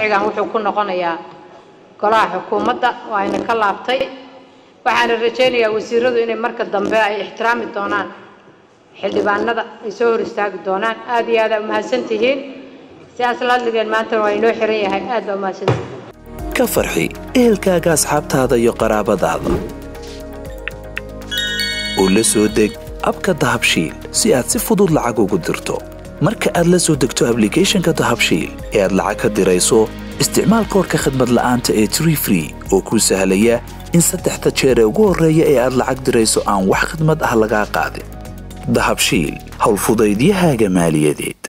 sharcigan wuxuu ku noqonayaa golaha xukuumadda waayna ka laabtay waxaana rajaynayaa wasiiradu inay marka dambe ay ixtiraami doonaan xildhibaanada ay soo hor istaagi doonaan aada iyo aada umahadsan tihiin sidaas la hadligeen maantana waa inoo xiran yahay aad baa umahadsantihiin ka farxi ehelkaaga asxaabtaada iyo qaraabadaada oo la soo deg abka dahabshiil si aad si fudud lacag ugu dirto marka aad la soo degto ablicathonka dahabshiil ee aad lacag ka dirayso isticmaal koorka khadmad la'aanta ee tree free oo kuu sahlaya in saddexda jeer ee ugu horreeya ee aad lacag dirayso aan wax khidmad ah lagaa qaadin dahabshiil howlfudaydiyahaaga maaliyadeed